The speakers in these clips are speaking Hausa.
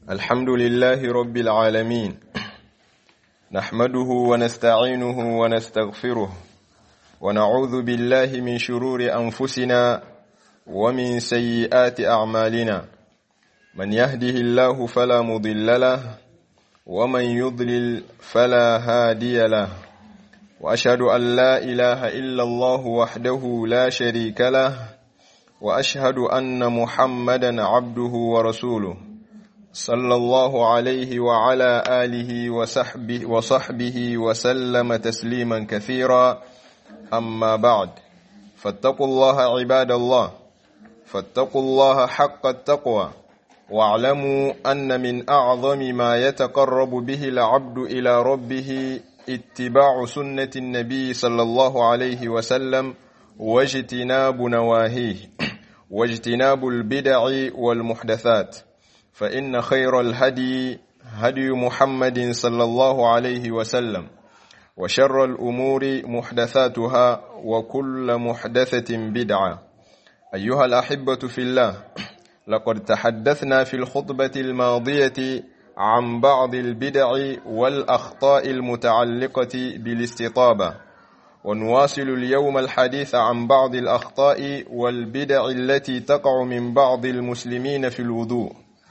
الحمد لله رب العالمين نحمده ونستعينه ونستغفره ونعوذ بالله من شرور أنفسنا ومن سيئات أعمالنا من يهده الله فلا مضل له ومن يضلل فلا هادي له وأشهد أن لا إله إلا الله وحده لا شريك له وأشهد أن محمدا عبده ورسوله صلى الله عليه وعلى آله وصحبه, وصحبه وسلم تسليما كثيرا أما بعد فاتقوا الله عباد الله فاتقوا الله حق التقوى واعلموا أن من أعظم ما يتقرب به العبد إلى ربه اتباع سنة النبي صلى الله عليه وسلم واجتناب نواهيه واجتناب البدع والمحدثات فإن خير الهدي هدي محمد صلى الله عليه وسلم وشر الأمور محدثاتها وكل محدثة بدعة أيها الأحبة في الله لقد تحدثنا في الخطبة الماضية عن بعض البدع والأخطاء المتعلقة بالاستطابة ونواصل اليوم الحديث عن بعض الأخطاء والبدع التي تقع من بعض المسلمين في الوضوء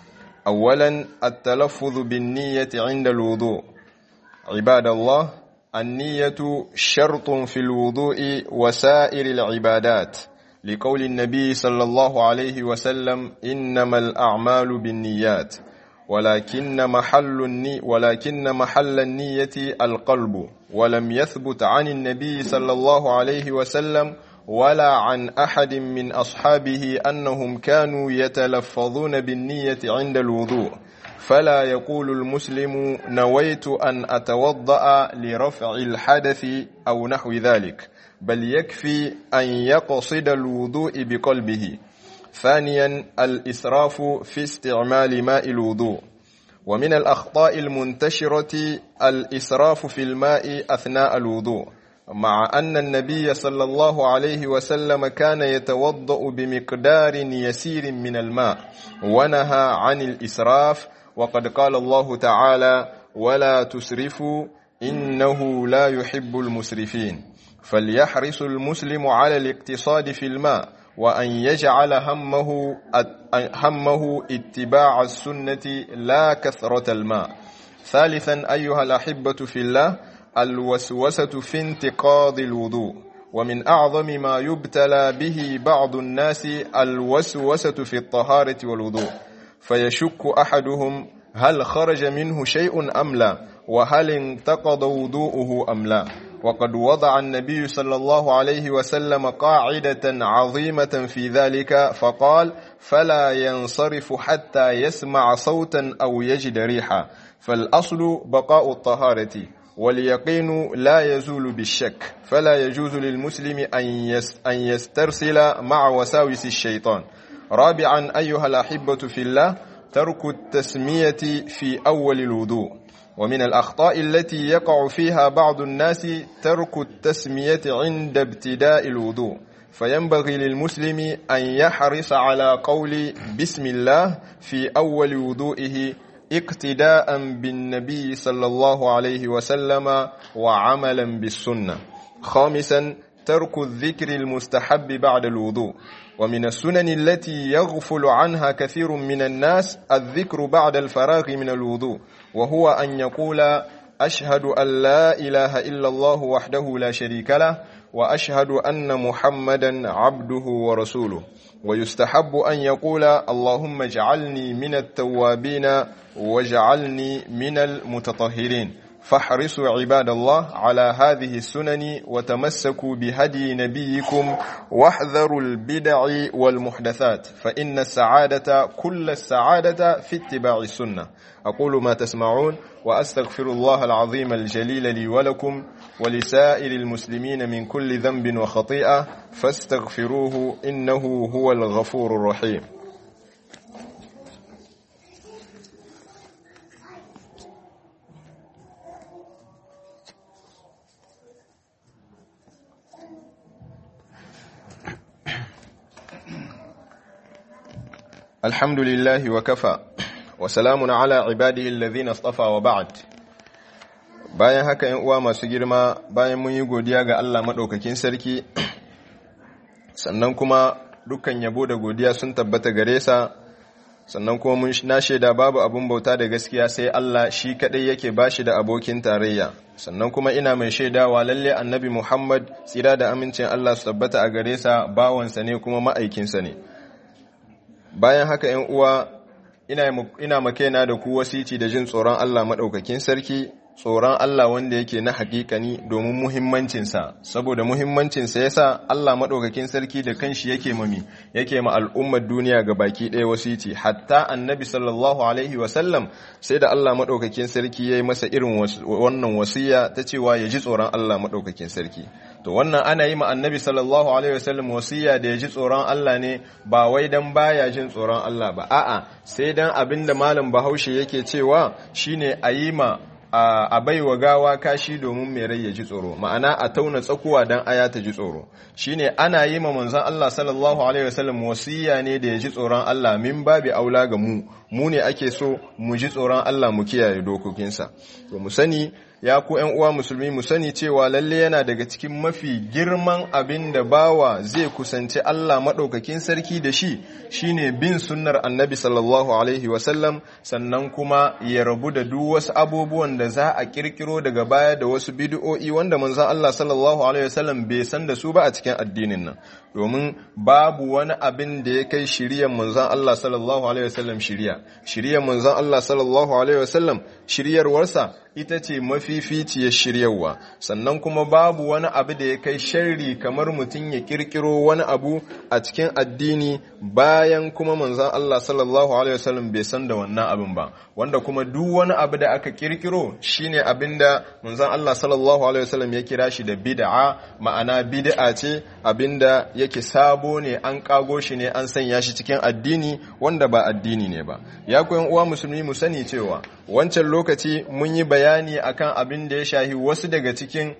أولا التلفظ بالنية عند الوضوء عباد الله النية شرط في الوضوء وسائر العبادات لقول النبي صلى الله عليه وسلم إنما الأعمال بالنيات ولكن محل الني ولكن محل النية القلب ولم يثبت عن النبي صلى الله عليه وسلم ولا عن أحد من أصحابه أنهم كانوا يتلفظون بالنية عند الوضوء فلا يقول المسلم نويت أن أتوضأ لرفع الحدث أو نحو ذلك بل يكفي أن يقصد الوضوء بقلبه ثانيا الإسراف في استعمال ماء الوضوء ومن الأخطاء المنتشرة الإسراف في الماء أثناء الوضوء مع أن النبي صلى الله عليه وسلم كان يتوضأ بمقدار يسير من الماء ونهى عن الإسراف وقد قال الله تعالى ولا تسرفوا إنه لا يحب المسرفين فليحرص المسلم على الاقتصاد في الماء وأن يجعل همه همه اتباع السنة لا كثرة الماء ثالثا أيها الأحبة في الله الوسوسة في انتقاض الوضوء ومن أعظم ما يبتلى به بعض الناس الوسوسة في الطهارة والوضوء فيشك أحدهم هل خرج منه شيء أم لا وهل انتقض وضوءه أم لا وقد وضع النبي صلى الله عليه وسلم قاعدة عظيمة في ذلك فقال فلا ينصرف حتى يسمع صوتا أو يجد ريحا فالأصل بقاء الطهارة واليقين لا يزول بالشك فلا يجوز للمسلم أن يسترسل مع وساوس الشيطان رابعا أيها الأحبة في الله ترك التسمية في أول الوضوء ومن الأخطاء التي يقع فيها بعض الناس ترك التسمية عند ابتداء الوضوء فينبغي للمسلم أن يحرص على قول بسم الله في أول وضوئه اقتداء بالنبي صلى الله عليه وسلم وعملا بالسنة خامسا ترك الذكر المستحب بعد الوضوء ومن السنن التي يغفل عنها كثير من الناس الذكر بعد الفراغ من الوضوء وهو أن يقول أشهد أن لا إله إلا الله وحده لا شريك له وأشهد أن محمدا عبده ورسوله ويستحب أن يقول اللهم اجعلني من التوابين واجعلني من المتطهرين فاحرصوا عباد الله على هذه السنن وتمسكوا بهدي نبيكم واحذروا البدع والمحدثات فإن السعادة كل السعادة في اتباع السنة أقول ما تسمعون وأستغفر الله العظيم الجليل لي ولكم ولسائر المسلمين من كل ذنب وخطيئة فاستغفروه إنه هو الغفور الرحيم الحمد لله وكفى وسلام على عباده الذين اصطفى وبعد bayan haka yan uwa masu girma bayan mun yi godiya ga Allah maɗaukakin sarki sannan kuma dukkan yabo da godiya sun tabbata gare sa sannan kuma mun na shaida babu abun bauta da gaskiya sai Allah shi kadai yake bashi da abokin tarayya sannan kuma ina mai shaidawa lalle annabi Muhammad tsira da amincin Allah su tabbata a gare sa bawansa ne kuma ma'aikinsa ne bayan haka yan uwa ina ina makaina da ku wasici da jin tsoron Allah madaukakin sarki tsoron Allah wanda yake na hakikani domin muhimmancinsa saboda muhimmancinsa yasa Allah maɗaukakin sarki da kanshi yake mami yake ma al'ummar duniya ga baki ɗaya wasiti hatta annabi sallallahu alaihi wasallam sai da Allah maɗaukakin sarki ya yi masa irin wannan wasiya ta cewa ya ji tsoron Allah maɗaukakin sarki to wannan ana yi ma annabi sallallahu alaihi wasallam wasiya da ya ji tsoron Allah ne ba wai dan baya jin tsoron Allah ba a'a sai dan abinda malam Bahaushe yake cewa shine a yi ma a bai wa gawa kashi domin mai rai ya ji tsoro ma'ana a tauna tsakuwa don aya ta ji tsoro shine ana yi ma manzon Allah sallallahu alaihi wasallam wasiya ne da ya ji tsoron Allah min babi aula ga mu mu ne ake so mu ji tsoron Allah mu kiyaye dokokinsa to mu sani ya ku ‘yan uwa musulmi mu sani cewa lalle yana daga cikin mafi girman abin da bawa zai kusanci Allah maɗaukakin sarki da shi shine bin sunnar annabi sallallahu alaihi wasallam sannan kuma ya rabu da duk wasu abubuwan da za a kirkiro daga baya da wasu bidiyo'i wanda manzon Allah sallallahu alaihi wasallam bai san da su ba a cikin addinin nan domin babu wani abin da ya kai shiryan manzon Allah sallallahu alaihi wasallam shiriya shiryan manzon Allah sallallahu alaihi wasallam shiryarwarsa ita ce mafificiyar shiryarwa sannan kuma babu wani abu da ya kai sharri kamar mutum ya kirkiro wani abu a cikin addini bayan kuma manzon Allah sallallahu alaihi wasallam bai san da wannan abin ba wanda kuma duk wani abu da aka kirkiro shine abinda manzon Allah sallallahu alaihi wasallam ya kira shi da bid'a ma'ana bid'a ce abinda yake sabo ne an kago shi ne an sanya shi cikin addini wanda ba addini ne ba ya koyan uwa musulmi mu sani cewa wancan lokaci mun yi bayani akan abin da ya shahi wasu daga cikin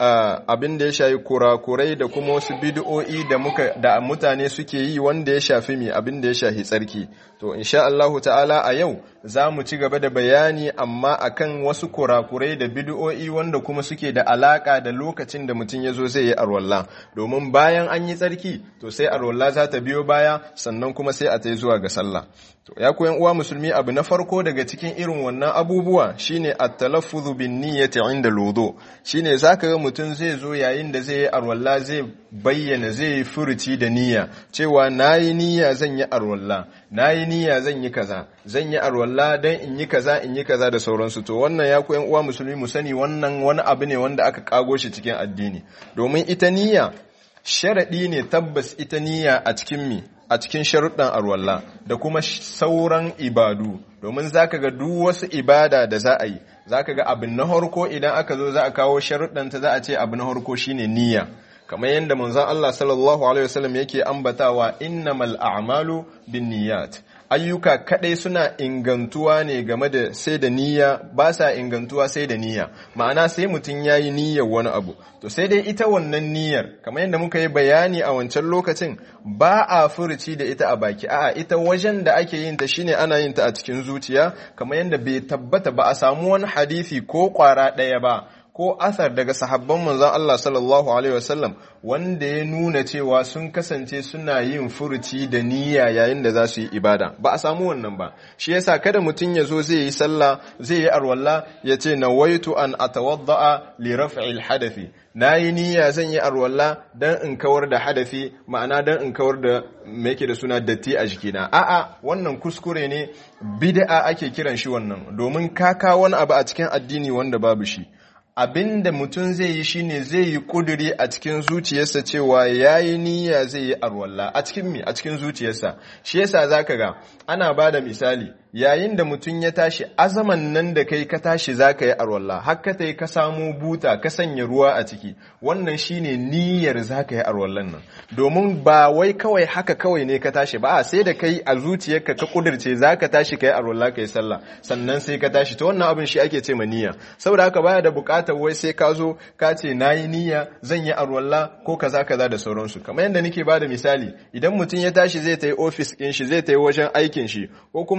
abin da ya shafi kurakurai da kuma wasu bid'o'i da muka da mutane suke yi wanda ya shafi mi abin da ya shafi tsarki to insha Allahu ta'ala a yau za mu ci gaba da bayani amma akan wasu kurakurai da bid'o'i wanda kuma suke da alaka da lokacin da mutum ya zo zai yi arwalla domin bayan an yi tsarki to sai arwalla za ta biyo baya sannan kuma sai a ta zuwa ga sallah to ya koyan uwa musulmi abu na farko daga cikin irin wannan abubuwa shine at-talaffuz bin niyyati inda lodo shine zaka ga mutum zai zo yayin da zai yi arwalla zai bayyana zai yi furuci da niyya cewa nayi niyya zan yi arwalla nayi niyya zan yi kaza zan yi arwalla dan in yi kaza in yi kaza da sauransu to wannan ya koyan uwa musulmi mu sani wannan wani abu ne wanda aka kago shi cikin addini domin ita niyya sharadi ne tabbas ita niyya a cikin mi a cikin sharuɗan arwalla da kuma sauran ibadu domin za ka ga duk wasu ibada da za a yi za ka ga abin na harko idan aka zo za a kawo sharuɗanta za a ce abin na harko shine niyya kamar yadda manzon Allah sallallahu alaihi wasallam yake ambatawa innamal a'malu binniyat ayyuka kadai suna ingantuwa ne game da sai da niyya ba sa ingantuwa sai da niyya ma'ana sai mutum ya yi niyyar wani abu to sai dai ita wannan niyyar kamar yadda muka yi bayani a wancan lokacin ba a furuci da ita a baki a'a ita wajen da ake yin ta shine ana yin ta a cikin zuciya kamar yadda bai tabbata ba a samu wani hadisi ko kwara ɗaya ba ko asar daga sahabban manzon Allah sallallahu alaihi wasallam wanda ya nuna cewa sun kasance suna yin furuci da niyya yayin da za su yi ibada ba a samu wannan ba shi yasa kada mutum ya zo zai yi sallah zai yi arwalla ya ce nawaitu an atawadda'a li raf'il hadathi nayi niyya zan yi arwalla dan in kawar da hadafi ma'ana dan in kawar da me yake da suna datti a jikina a'a wannan kuskure ne bid'a ake kiran shi wannan domin ka kawo wani abu a cikin addini wanda babu shi abin da mutum zai yi shine zai yi kuduri a cikin zuciyarsa cewa ya yi niyya zai yi arwalla a cikin mi a cikin zuciyarsa shi yasa zaka ga ana ba da misali yayin da mutum ya tashi azaman nan da kai ka tashi zaka yi arwalla har ka tai ka samu buta ka sanya ruwa a ciki wannan shine niyyar zaka yi arwallan nan domin ba wai kawai haka kawai ne ka tashi ba sai da kai a zuciyarka ka kudirce zaka tashi kai arwalla kai sallah sannan sai ka tashi to wannan abin shi ake ce ma niyya saboda haka baya da bukatar wai sai ka zo ka ce nayi niyya zan yi arwalla ko kaza kaza da sauransu kamar yadda nake bada misali idan mutum ya tashi zai tayi office din shi zai tayi wajen aikin shi ko kuma zai tayi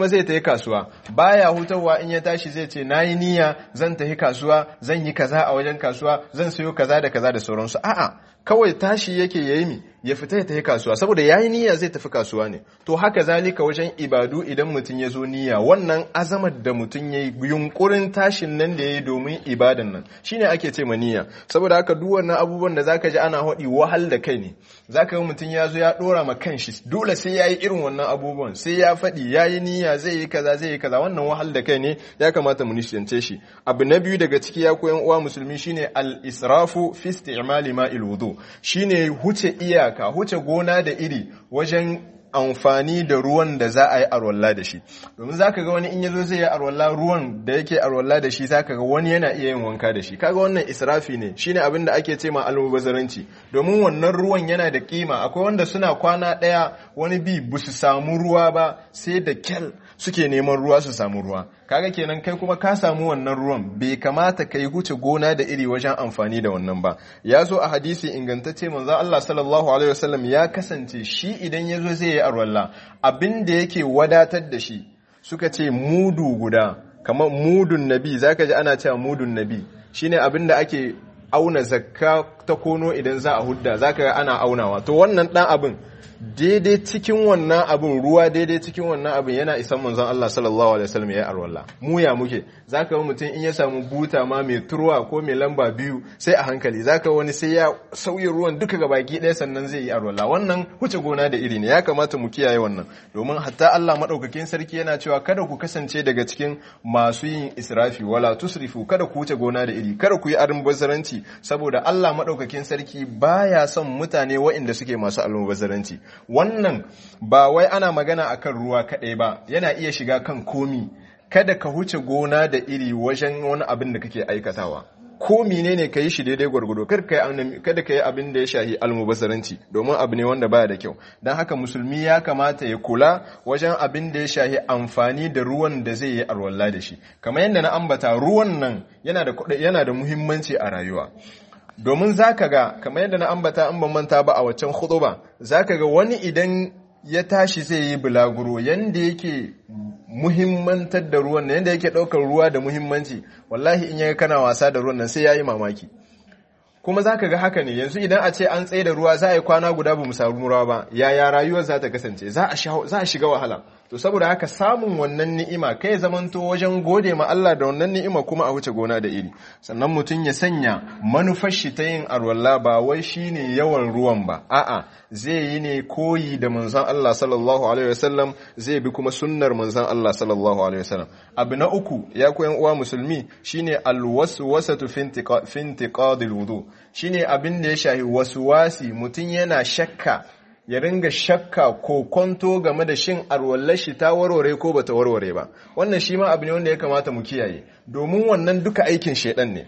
kasuwa baya hutawa in ya tashi zai ce nayi niyya zan tafi kasuwa zan yi kaza a wajen kasuwa zan sayo kaza da kaza da sauransu a'a kawai tashi yake yayi mi ya fita ya tafi kasuwa saboda yayi niyya zai tafi kasuwa ne to haka zalika wajen ibadu idan mutum ya zo niyya wannan azamar da mutum yayi yunkurin tashin nan da yayi domin ibadan nan shine ake ce ma niyya saboda haka duk wannan abubuwan da zaka ji ana hodi wahal da kai ne zaka ga mutum ya zo ya dora ma kanshi dole sai yayi irin wannan abubuwan sai ya faɗi yayi niyya zai yi kaza zai yi kaza wannan wahal da kai ne ya kamata mu nishance shi abu na biyu daga ciki ya koyan uwa musulmi shine al-israfu fi isti'mali ma'il wudu shine huce iyaka huce gona da iri wajen amfani da ruwan da za a yi arwalla da shi domin zaka ga wani in yazo zai yi arwalla ruwan da yake arwalla da shi zaka ga wani yana iya yin wanka da shi kaga wannan israfi ne shine abin da ake ce ma almubazzaranci domin wannan ruwan yana da kima akwai wanda suna kwana daya wani bi bu su samu ruwa ba sai da kyal suke neman ruwa su samu ruwa kaga kenan kai kuma ka samu wannan ruwan bai kamata kai huce gona da iri wajen amfani da wannan ba ya zo a hadisi ingantacce manzo Allah sallallahu alaihi wasallam ya kasance shi idan ya zo zai yi arwalla abin da yake wadatar da shi suka ce mudu guda kamar mudun nabi zaka ji ana cewa mudun nabi shine abin da ake auna zakka ta kono idan za a hudda zaka ga ana aunawa to wannan dan abin daidai cikin wannan abin ruwa daidai cikin wannan abin yana isan manzon Allah sallallahu alaihi wasallam ya arwalla mu ya muke zaka ga mutum in ya samu buta ma mai turwa ko mai lamba biyu sai a hankali zaka wani sai ya sauyi ruwan duka ga baki ɗaya sannan zai yi arwalla wannan huce gona da iri ne ya kamata mu kiyaye wannan domin hatta Allah madaukakin sarki yana cewa kada ku kasance daga cikin masu yin israfi wala tusrifu kada ku huce gona da iri kada ku yi almubazzaranci saboda Allah madaukakin sarki baya son mutane waɗanda suke masu almubazzaranci wannan ba wai ana magana akan ruwa kaɗai ba yana iya shiga kan komi kada ka huce gona da iri wajen wani abin da kake aikatawa ko menene ka yi shi daidai gwargwado kada ka yi abin da ya shahi almubazzaranci domin abu ne wanda baya da kyau don haka musulmi ya kamata ya kula wajen abin da ya shahi amfani da ruwan da zai yi arwalla da shi kamar yadda na ambata ruwan nan yana da muhimmanci a rayuwa domin za ka ga kamar yadda na ambata an ban manta ba a waccan huduba za ka ga wani idan ya tashi zai yi bulaguro yanda yake muhimmantar da ruwan nan yanda yake ɗaukar ruwa da muhimmanci wallahi in yaga kana wasa da ruwan nan sai ya yi mamaki kuma za ka ga haka ne yanzu idan a ce an tsaye da ruwa za a yi kwana guda ba mu samu ruwa ba yaya rayuwar za ta kasance za a shiga wahala to saboda haka samun wannan ni'ima kai zamanto wajen gode ma Allah da wannan ni'ima kuma a wuce gona da iri sannan mutum ya sanya manufar shi ta yin arwalla ba wai shine yawan ruwan ba a'a zai yi ne koyi da manzon Allah sallallahu alaihi wasallam zai bi kuma sunnar manzon Allah sallallahu alaihi wasallam abu na uku ya koyan uwa musulmi shine alwaswasatu fi intiqadil wudu shine abin da ya shahi waswasi mutum yana shakka ya ringa shakka ko kwanto game da shin arwallar shi ta warware ko bata warware ba wannan shi ma abu ne wanda ya kamata mu kiyaye domin wannan duka aikin shedan ne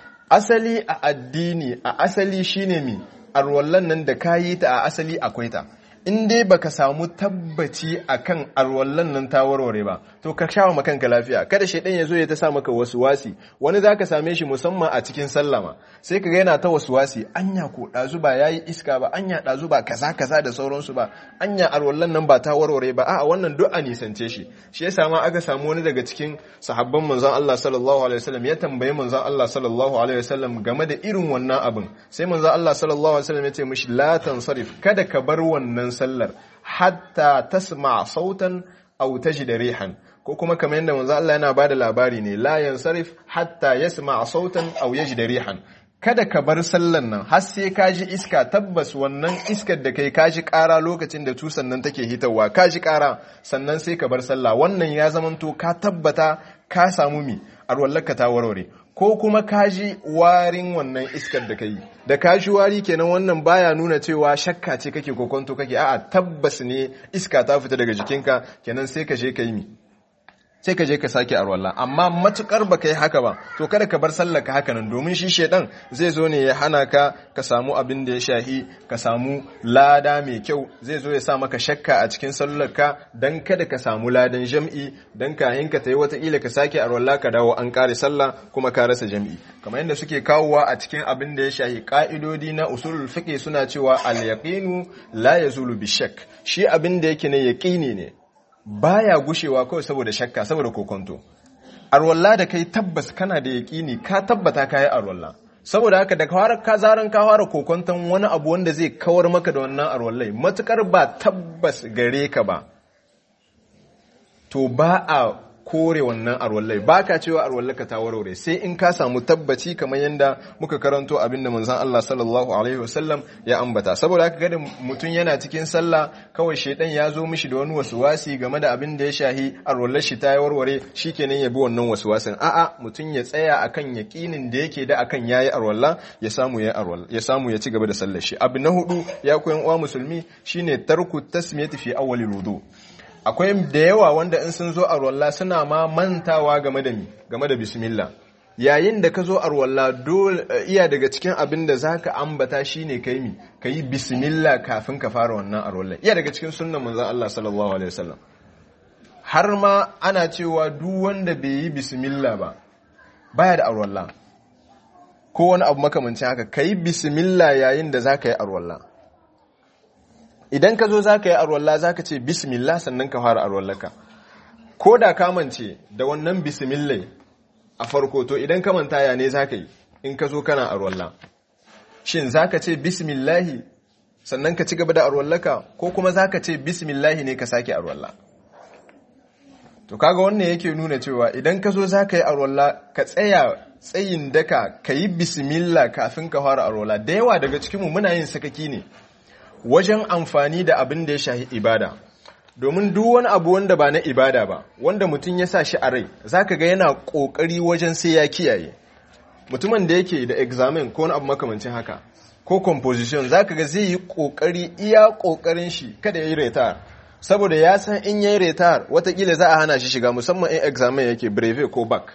asali a addini a asali shine mi arwallan nan da kayi ta a asali akwai ta in dai baka samu tabbaci akan arwallan nan ta warware ba to ka shawo ma kanka lafiya kada shaidan ya zo ya ta sa maka wasu wasi wani zaka same shi musamman a cikin sallama sai ka ga yana ta wasu wasi anya ko dazu ba yayi iska ba anya dazu ba kaza kaza da sauransu ba anya arwallan nan ba ta warware ba a'a wannan duk a nisance shi shi yasa ma aka samu wani daga cikin sahabban manzon Allah sallallahu alaihi wasallam ya tambayi manzon Allah sallallahu alaihi wasallam game da irin wannan abin sai manzon Allah sallallahu alaihi wasallam ya ce mishi la tansarif kada ka bar wannan sallar hatta tasma sautan aw tajid rihan ko kuma kamar yadda manzo Allah yana bada labari ne la yansarif hatta yasma sautan aw yajid rihan kada ka bar sallan nan har sai ka ji iska tabbas wannan iskar da kai ka ji ƙara lokacin da tusan nan take hitarwa ka ji ƙara sannan sai ka bar sallah wannan ya zamanto ka tabbata ka samu mi arwallaka ta warware ko kuma kaji warin wannan iskar da kai da kaji wari kenan wannan baya nuna cewa shakka ce kake kokonto kake a'a tabbas ne iska ta fita daga jikinka kenan sai ka je ka yi mi sai ka je ka sake arwalla amma matukar baka yi haka ba to kada ka bar sallar ka haka nan domin shi shedan zai zo ne ya hana ka ka samu abin da ya shahi ka samu lada mai kyau zai zo ya sa maka shakka a cikin sallar ka dan kada ka samu ladan jam'i dan kahin ka tayi wata ila ka sake arwalla ka dawo an kare sallah kuma ka rasa jam'i kamar yadda suke kawowa a cikin abin da ya shahi ka'idodi na usulul fiqh suna cewa al yaqinu la yazulu bi shakk shi abin da yake ne yaqini ne baya gushewa kawai saboda shakka saboda kokonto arwalla da kai tabbas kana da yaƙini ka tabbata kayi arwalla saboda haka da kawar ka zaran ka fara kokonton wani abu wanda zai kawar maka da wannan arwallai matukar ba tabbas gare ka ba to ba a kore wannan arwallai ba ka cewa arwallaka ta warware sai in ka samu tabbaci kamar yadda muka karanto abinda manzon Allah sallallahu alaihi wasallam ya ambata saboda haka kada mutum yana cikin sallah kawai shedan ya zo mishi da wani wasuwasi game da abin da ya shahi arwallar shi ta warware shikenan ya bi wannan wasuwasin a'a mutum ya tsaya akan yaqinin da yake da akan yayi arwalla ya samu ya arwalla ya samu ya ci gaba da sallar shi abu na hudu ya koyan uwa musulmi shine tarku tasmiyati fi awwalil wudu akwai da yawa wanda in sun zo arwalla suna ma mantawa game da mi game da bismillah yayin da ka zo arwalla dole iya daga cikin abin da zaka ambata shine kai mi kai bismillah kafin ka fara wannan arwalla iya daga cikin sunnan manzon Allah sallallahu alaihi wasallam har ma ana cewa duk wanda bai yi bismillah ba baya da arwalla ko wani abu makamancin haka kai bismillah yayin da zaka yi arwalla idan ka zo za ka yi arwallah za ka ce bismillah sannan ka fara arwallaka ko da kamance da wannan bismillah a farko to idan ka manta ya ne za ka yi in ka zo kana arwallah shin za ka ce bismillahi sannan ka ci gaba da arwallaka ko kuma za ka ce bismillahi ne ka sake arwallah to kaga wannan yake nuna cewa idan ka zo za ka yi arwallah ka tsaya tsayin daka ka yi bismillah kafin ka fara arwallah da yawa daga cikinmu muna yin sakaki ne wajen amfani da abin da ya shahi ibada domin duk wani abu wanda ba na ibada ba wanda mutum ya sa shi a rai zaka ga yana kokari wajen sai ya kiyaye mutumin da yake da examen ko wani abu makamancin haka ko composition zaka ga zai yi kokari iya kokarin shi kada ya yi retar saboda ya san in yayi retar watakila za a hana shi shiga musamman in examen yake breve ko back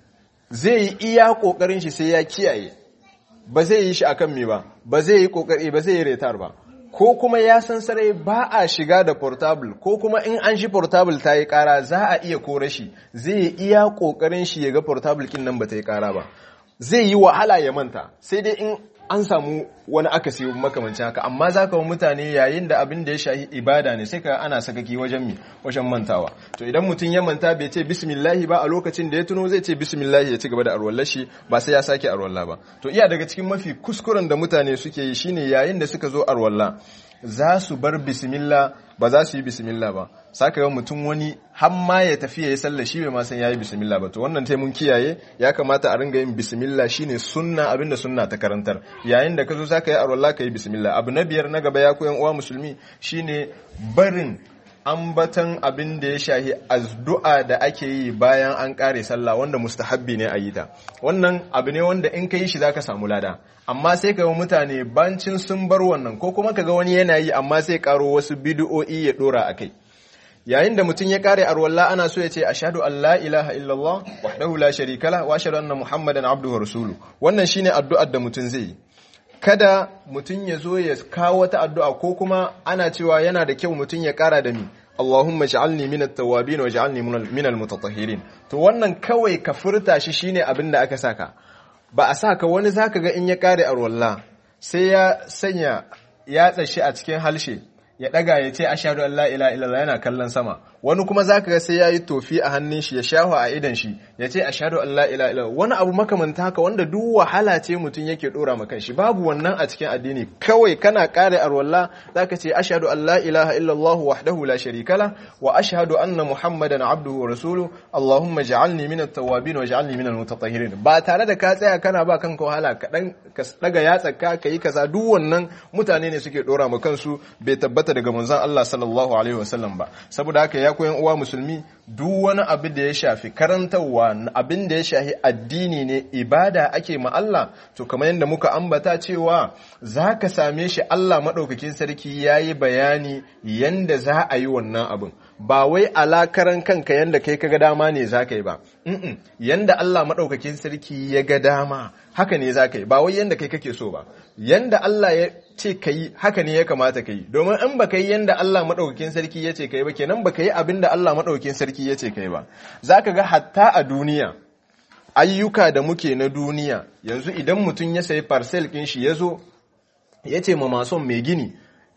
zai yi iya kokarin shi sai ya kiyaye ba zai yi shi akan me ba ba zai yi kokari ba zai yi retar ba ko kuma ya san sarai ba a shiga da portable ko kuma in an shi portable ta yi kara za a iya kore shi zai iya kokarin shi ya ga portable kin nan ba ta yi kara ba zai yi wahala ya manta sai dai in an samu wani akasi makamancin haka amma za ka mutane yayin da abin da ya shahi ibada ne sai ka ana sakaki wajen mi wajen mantawa to idan mutum ya manta bai ce bismillahi ba a lokacin da ya tuno zai ce bismillahi ya ci gaba da arwallar shi ba sai ya sake arwalla ba to iya daga cikin mafi kuskuren da mutane suke yi shine yayin da suka zo arwalla za su bar bismillah ba za su yi bismillah ba saka ga mutum wani har ma ya tafi ya yi sallah shi bai ma san yayi bismillah ba to wannan tai mun kiyaye ya kamata a ringa yin bismillah shine sunna abinda sunna ta karantar yayin da ka zo zaka yi arwalla ka yi bismillah abu na biyar na gaba ya koyan uwa musulmi shine barin ambatan abin da ya shahi addu'a da ake yi bayan an kare sallah wanda mustahabbi ne a yi ta wannan abu ne wanda in ka yi shi zaka samu lada amma sai ka ga mutane bancin sun bar wannan ko kuma ka ga wani yana yi amma sai karo wasu bid'o'i ya dora akai yayin da mutum ya kare arwalla ana so ya ce ashhadu an la ilaha illallah wahdahu la sharika la wa ashhadu anna muhammadan abduhu wa rasuluhu wannan shine addu'ar da mutum zai yi kada mutum ya zo ya kawo wata addu'a ko kuma ana cewa yana da kyau mutum ya kara da mi Allahumma ja'alni min at-tawwabin wa ja'alni min al-mutatahhirin to wannan kawai ka furta shi shine abin da aka saka ba a saka wani zaka ga in ya kare arwalla sai ya sanya yatsa shi a cikin halshe ya daga ya ce ashhadu an la ilaha illallah yana kallon sama wani kuma zaka ga sai yayi tofi a hannun shi ya shahu a idan shi ya ce ashhadu an la ilaha illallah wani abu makamanta haka wanda duk wahala ce mutum yake dora ma kanshi babu wannan a cikin addini kawai kana kare arwalla zaka ce ashhadu an la ilaha illallah wahdahu la sharika la wa ashhadu anna muhammadan abduhu wa rasuluhu allahumma ja'alni min at-tawwabin wa ja'alni min al-mutatahhirin ba tare da ka tsaya kana ba kanka wahala ka dan ka daga yatsa ka kai kaza duk wannan mutane ne suke dora ma kansu bai tabbata daga manzon Allah sallallahu alaihi wasallam ba saboda haka ya koyan uwa musulmi duk wani abu da ya shafi karantarwa abin da ya shafi addini ne ibada ake ma Allah to kamar yadda muka ambata cewa za ka same shi Allah maɗaukakin sarki ya yi bayani yanda za a yi wannan abin ba wai alakaran kanka yanda kai ka ga dama ne za ka yi ba yanda Allah maɗaukakin sarki ya ga dama haka ne za ka yi ba wai yanda kai kake so ba yanda Allah ya ce ka yi haka ne ya kamata ka yi domin in ba ka yi yanda Allah maɗaukakin sarki ya ce ka yi ba kenan ba ka yi abin da Allah maɗaukakin sarki ya ce ka yi ba za ka ga hatta a duniya ayyuka da muke na duniya yanzu idan mutum ya sayi parcel ɗin shi ya zo ya ce ma mason mai gini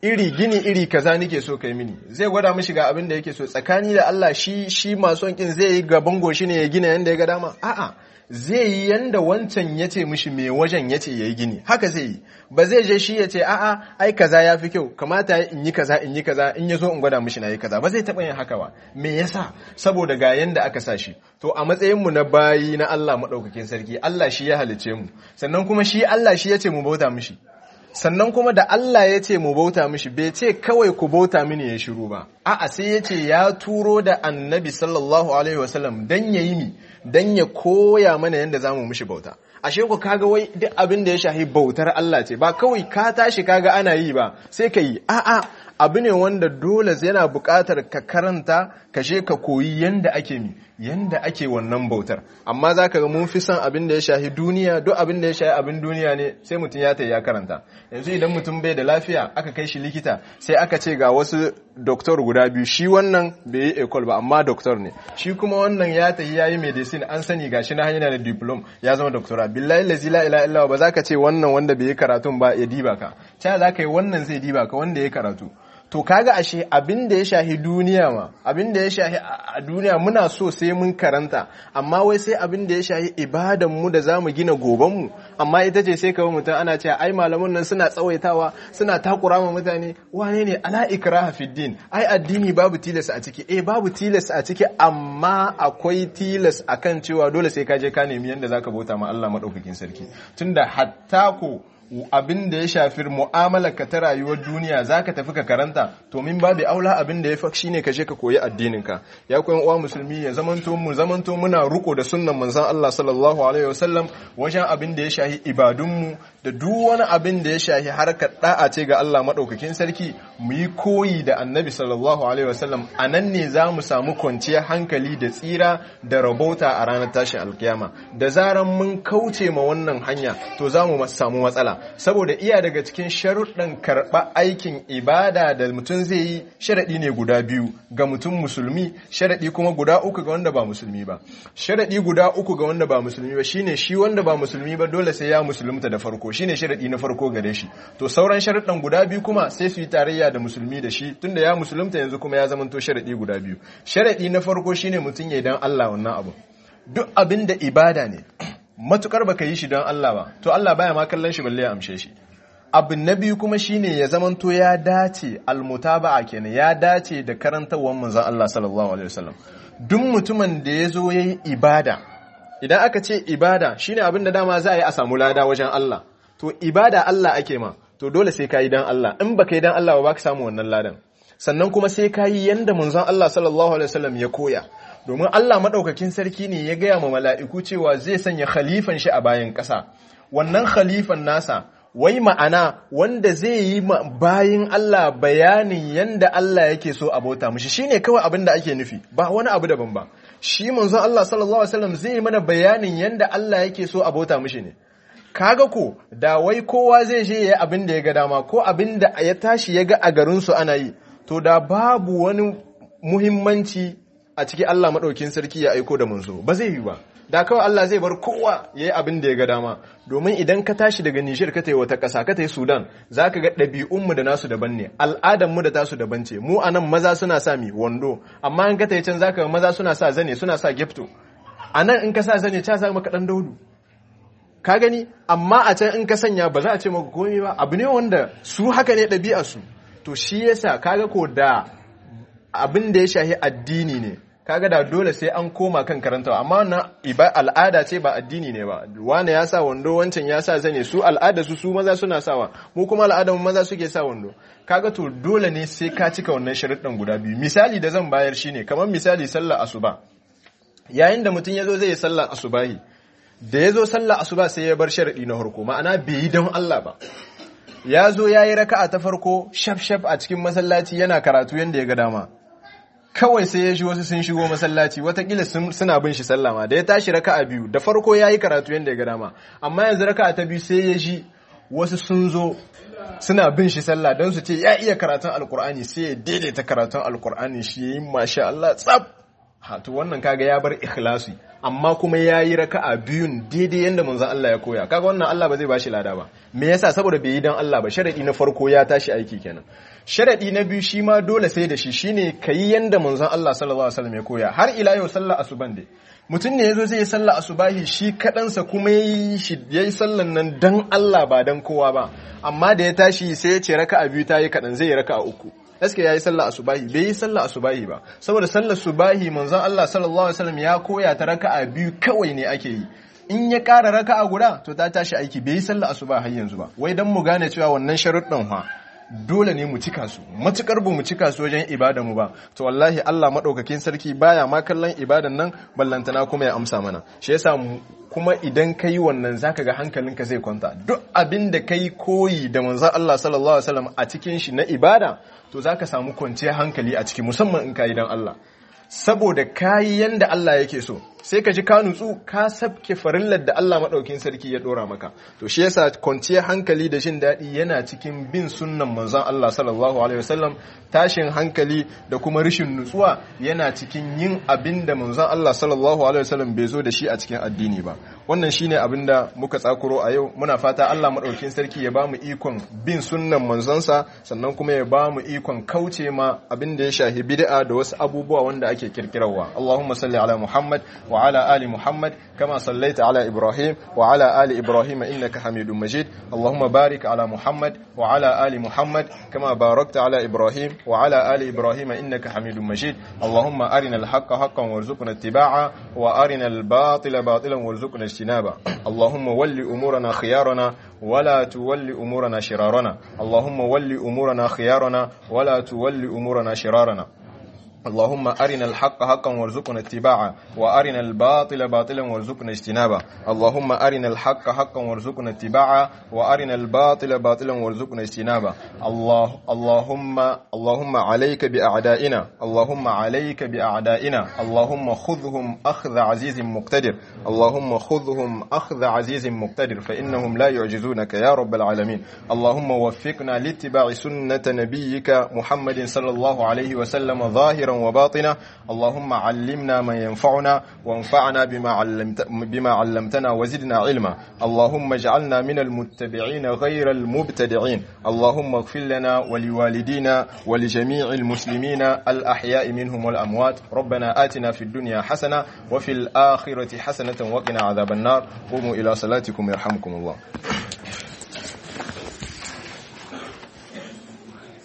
iri gini iri kaza nike so kai mini zai gwada mishi ga abin da yake so tsakani da Allah shi shi masu kin zai yi gaban goshi ne ya gina yanda ya ga dama a'a zai yi yanda wancan ya ce mishi mai wajen ya ce ya yi gini haka zai yi ba zai je shi ya ce a'a ai kaza ya fi kyau kamata in yi kaza in yi kaza in ya zo in gwada mishi na yi kaza ba zai taɓa yin haka ba me yasa saboda ga yanda aka sa shi to a matsayin mu na bayi na Allah maɗaukakin sarki Allah shi ya halice mu sannan kuma shi Allah shi ya ce mu bauta mishi sannan kuma da Allah ya ce mu bauta mishi bai ce kawai ku bauta mini ya shiru ba a'a sai ya ce ya turo da annabi sallallahu alaihi wasallam dan ya yi mi dan ya koya mana yadda zamu mishi bauta ashe ku kaga wai duk abin da ya shahi bautar Allah ce ba kawai ka tashi kaga ana yi ba sai ka yi a'a abu ne wanda dole yana buƙatar ka karanta ka je ka koyi yanda ake mi yanda ake wannan bautar amma za ka ga mun fi son abin da ya shahi duniya duk abin da ya shahi abin duniya ne sai mutum ya ta ya karanta yanzu idan mutum bai da lafiya aka kai shi likita sai aka ce ga wasu doktor guda biyu shi wannan bai yi ecole ba amma doktor ne shi kuma wannan ya tafi ya yi medicine an sani gashi na hanyar da diplom ya zama doktora billahi lazi la ilaha illa ba za ka ce wannan wanda bai yi karatun ba ya diba ka ta za ka yi wannan zai diba ka wanda ya karatu to kaga ashe abin da ya shahi duniya ma abin da ya shahi a duniya muna so sai mun karanta amma wai sai abin da ya shahi ibadan mu da zamu gina goban mu amma ita ce sai kawai mutum ana cewa ai malaman nan suna tsawaitawa suna takura ma mutane wane ne ala ikraha fid din ai addini babu tilas a ciki eh babu tilas a ciki amma akwai tilas akan cewa dole sai ka je ka nemi yanda zaka bauta ma Allah madaukakin sarki tunda hatta ko abin da ya shafi mu'amalar ka ta rayuwar duniya zaka tafi ka karanta to min babu aula abin da ya fa shine ka je ka koyi addinin ka ya koyan uwa musulmi ya zamanto mu zamanto muna ruko da sunnan manzon Allah sallallahu alaihi wasallam wajen abin da ya shahi ibadun mu da duk wani abin da ya shahi harkar da'a ce ga Allah madaukakin sarki mu yi koyi da annabi sallallahu alaihi wasallam anan ne za mu samu kwanciyar hankali da tsira da rabauta a ranar tashin alkiyama da zaran mun kauce ma wannan hanya to za mu samu matsala saboda iya daga cikin sharuɗan karɓa aikin ibada da mutum zai yi sharaɗi ne guda biyu ga mutum musulmi sharaɗi kuma guda uku ga wanda ba musulmi ba sharaɗi guda uku ga wanda ba musulmi ba shine shi wanda ba musulmi ba dole sai ya musulunta da farko shine sharaɗi na farko gare shi to sauran sharaɗan guda biyu kuma sai su yi tarayya da musulmi da shi tunda ya musulunta yanzu kuma ya zamanto sharaɗi guda biyu sharaɗi na farko shine mutum ya dan Allah wannan abu duk abin da ibada ne matukar baka yi shi don Allah ba to Allah baya ma kallon shi balle ya amshe shi abu na biyu kuma shine ya zamanto ya dace almutaba'a kenan ya dace da karantawar manzon Allah sallallahu alaihi wasallam duk mutumin da ya zo yayi ibada idan aka ce ibada shine abin da dama za a yi a samu lada wajen Allah to ibada Allah ake ma to dole sai ka yi dan Allah in baka yi dan Allah ba ka samu wannan ladan sannan kuma sai ka yi yanda manzon Allah sallallahu alaihi wasallam ya koya domin Allah maɗaukakin sarki ne ya gaya ma mala'iku cewa zai sanya khalifan shi a bayan ƙasa wannan khalifan nasa wai ma'ana wanda zai yi bayan Allah bayanin yanda Allah yake so a bauta mushi shine kawai abin da ake nufi ba wani abu daban ba shi manzon Allah sallallahu alaihi wasallam zai mana bayanin yanda Allah yake so a bauta mushi ne kaga ko da wai kowa zai je ya abin da ya ga dama ko abin da ya tashi ya ga a garin su ana yi to da babu wani muhimmanci a ciki Allah maɗaukin sarki ya aiko da manzo ba zai yi ba da kawai Allah zai bar kowa ya yi abin da ya ga dama domin idan ka tashi daga Nijar ka tai wata ƙasa ka tai Sudan za ka ga ɗabi'unmu da nasu daban ne al'adanmu da tasu daban ce mu a nan maza suna sa mi wando amma in ka tai can za ka ga maza suna sa zane suna sa gefto a nan in ka sa zane ca sa maka ɗan daudu ka gani amma a can in ka sanya ba za a ce maka komai ba abu ne wanda su haka ne ɗabi'arsu to shi yasa kaga ko da abin da ya shahi addini ne kaga da dole sai an koma kan karantawa amma wannan iba al'ada ce ba addini ne ba wani ya sa wando wancan ya sa zane su al'ada su su maza suna sawa mu kuma al'adar maza suke sa wando kaga to dole ne sai ka cika wannan sharuɗan guda biyu misali da zan bayar shine kamar misali sallar asuba yayin da mutum ya zo zai yi sallar asubahi da ya zo sallar asuba sai ya bar sharaɗi na farko ma'ana bai yi don Allah ba ya zo ya yi raka'a ta farko shaf shaf a cikin masallaci yana karatu yadda ya ga dama kawai sai ya ji wasu sun shigo masallaci watakila suna bin shi sallama da ya tashi raka'a biyu da farko ya yi karatu yadda ya ga dama amma yanzu raka'a ta biyu sai ya ji wasu sun zo suna bin shi sallah don su ce ya iya karatun alkur'ani sai ya daidaita karatun alkur'ani shi ya yi masha Allah tsab hatu wannan kaga ya bar ikhlasi amma kuma ya yi raka'a biyun daidai yadda manzon Allah ya koya kaga wannan Allah ba zai bashi lada ba me yasa saboda bai yi dan Allah ba sharadi na farko ya tashi aiki kenan sharadi na biyu shi ma dole sai da shi shine kayi yanda manzon Allah sallallahu alaihi wasallam ya koya har ila yau sallar asuban dai mutum ne yazo zai yi sallar asubahi shi kadansa kuma yayi shi yayi sallan nan dan Allah ba dan kowa ba amma da ya tashi sai ya ce raka'a biyu ta yi kadan zai yi raka'a uku gaske yayi sallar asubahi bai yi sallar asubahi ba saboda sallar subahi manzon Allah sallallahu alaihi wasallam ya koya ta raka'a biyu kawai ne ake yi in ya ƙara raka'a guda to ta tashi aiki bai yi sallar asuba har yanzu ba wai dan mu gane cewa wannan sharuɗin fa dole ne mu cika su matukar bu mu cika su wajen ibada mu ba to wallahi Allah madaukakin sarki baya ma kallon ibadan nan ballantana kuma ya amsa mana shi yasa kuma idan kai wannan zaka ga hankalinka zai kwanta duk abin da kai koyi da manzon Allah sallallahu alaihi wasallam a cikin shi na ibada to zaka samu kwanciyar hankali a ciki musamman in kai dan Allah saboda kayi yanda Allah yake so sai ka ji ka nutsu ka sabke farillar da Allah maɗaukin sarki ya ɗora maka to shi yasa kwanciyar hankali da jin daɗi yana cikin bin sunnan manzon Allah sallallahu alaihi wasallam tashin hankali da kuma rashin nutsuwa yana cikin yin abin da manzon Allah sallallahu alaihi wasallam bai zo da shi a cikin addini ba wannan shine abin da muka tsakuro a yau muna fata Allah maɗaukin sarki ya bamu ikon bin sunnan manzonsa sannan kuma ya bamu ikon kauce ma abin da ya shahi bid'a da wasu abubuwa wanda ake kirkirarwa Allahumma salli ala Muhammad وعلى آل محمد كما صليت على إبراهيم وعلى آل إبراهيم إنك حميد مجيد اللهم بارك على محمد وعلى آل محمد كما باركت على إبراهيم وعلى آل إبراهيم إنك حميد مجيد اللهم أرنا الحق حقا وارزقنا اتباعه وأرنا الباطل باطلا وارزقنا اجتنابه اللهم ول أمورنا خيارنا ولا تول أمورنا شرارنا اللهم ول أمورنا خيارنا ولا تول أمورنا شرارنا اللهم أرنا الحق حقا وارزقنا اتباعه وأرنا الباطل باطلا وارزقنا اجتنابه اللهم أرنا الحق حقا وارزقنا اتباعه وأرنا الباطل باطلا وارزقنا اجتنابه الله اللهم اللهم عليك بأعدائنا اللهم عليك بأعدائنا اللهم خذهم أخذ عزيز مقتدر اللهم خذهم أخذ عزيز مقتدر فإنهم لا يعجزونك يا رب العالمين اللهم وفقنا لاتباع سنة نبيك محمد صلى الله عليه وسلم ظاهرا وباطنا اللهم علمنا ما ينفعنا وانفعنا بما, علمت بما علمتنا وزدنا علما اللهم اجعلنا من المتبعين غير المبتدعين اللهم اغفر لنا ولوالدينا ولجميع المسلمين الأحياء منهم والأموات ربنا آتنا في الدنيا حسنة وفي الآخرة حسنة وقنا عذاب النار قوموا إلى صلاتكم يرحمكم الله